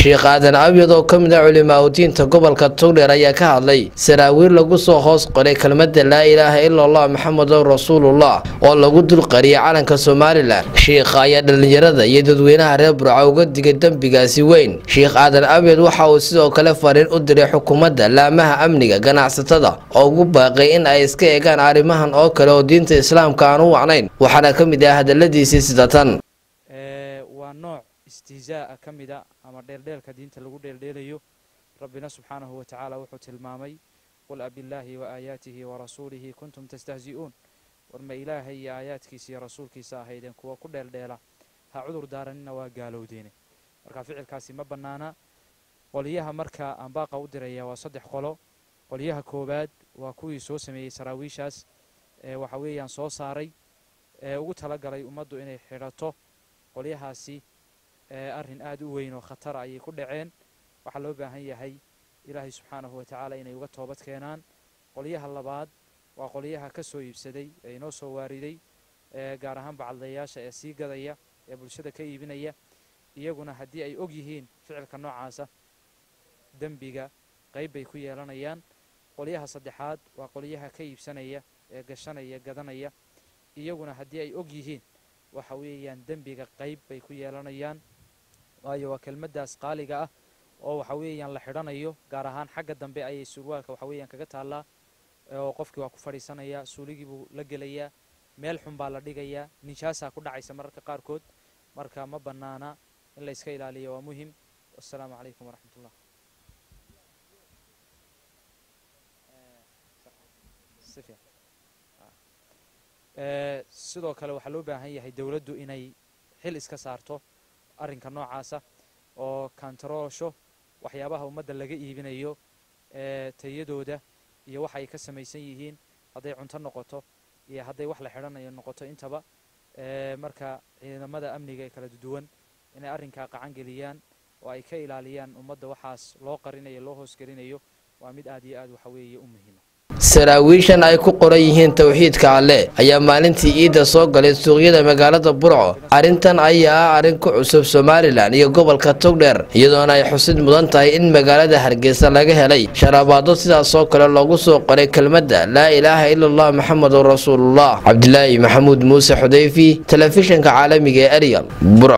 sheekh aadan abyad oo ka mid a culimaa udiinta gobolka togdheer ayaa ka hadlay saraawiil lagu soo hoos qoray kelmadda laa ilaaha ila allah maxamedun rasuulullah oo lagu dulqariyay calanka somalilan sheikha ayaa dhallinyarada iyo dadweynaha reer burca uga digay dembigaasi weyn sheekh aadan abyad waxa uu sidoo kale fariin u diray xukuumadda laamaha amniga ganacsatada oo ugu baaqay in ay iska eegaan arrimahan oo kale oo diinta islaamka aan u wacnayn waxaana ka mid ah hadaladiisii sida tan waa nooc istihzaa'a ka mid a ama dheeldheelka diinta lagu dheeldheelayo rabbina subxaanahu wa tacaala wuxuu tilmaamay qul abillaahi wa aayaatihi wa rasuulihi kuntum tastahzi'uun war ma ilaahay iyo aayaadkiisa iyo rasuulkiisa ahaydeen kuwa ku dheeldheela ha cudur daaranina waa gaalowdeene marka ficilkaasi ma bannaana qolyaha marka aan baaqa u diraya waa saddex qolo qolyaha koowaad waa kuwii soo sameeyey saraawiishaas ee waxa weeyaan soo saaray ee ugu talagalay ummaddu inay xidhato qolyahaasi arrin aad u weyn oo khatara ayay ku dhaceen waxaa loo baahan yahay ilaahay subxaanahu wa tacaala inay uga toobad keenaan qolyaha labaad waa qolyaha ka soo iibsaday ee inoo soo waariday gaar ahaan bacadlayaasha ee sii gadaya ee bulshada ka iibinaya iyaguna haddii ay og yihiin ficilka noocaasa dembiga qayb bay ku yeelanayaan qolyaha saddexaad waa qolyaha ka iibsanaya ee gashanaya gadanaya iyaguna haddii ay og yihiin waxa weeyaan dembiga qayb bay ku yeelanayaan waayo waa kelmaddaas qaaliga ah oo waxa weeyaan la xidhanayo gaar ahaan xagga dambe ayay surwaalka waxa weeyaan kaga taallaa oo qofkii waa ku fadhiisanayaa suuligii buu la gelayaa meel xun baa la dhigayaa nijaasaa ku dhacaysa mararka qaarkood marka ma bannaana in la iska ilaaliyo waa muhim wassalaamu calaykum waraxmatullah sidoo kale waxaa loo baahan yahay dowladdu inay xil iska saarto arrinka noocaasa oo kantaroosho waxyaabaha ummadda laga iibinayo tayadooda iyo waxa ay ka samaysan yihiin hadday cunto noqoto iyo hadday wax la xidhanayo noqoto intaba marka ciidamada amniga ee kala duwan inay arrinkaa qacan geliyaan oo ay ka ilaaliyaan ummadda waxaas loo qarinayo loo hoosgelinayo waa mid aad iyo aad waxa weeye u muhiima saraawiishan ay ku qoran yihiin towxiidka alleh ayaa maalintii iidda soo galay suuqyada magaalada burco arrintan ayaa ah arrin ku cusub somalilan iyo gobolka togdheer iyadoona ay xusid mudan tahay in magaalada hargeysa laga helay sharabaado sidaasoo kale loogu soo qoray kelmadda laa ilaaha ila allah maxamedun rasuulullah cabdilaahi maxamuud muuse xudayfi telefishinka caalamiga ee eryal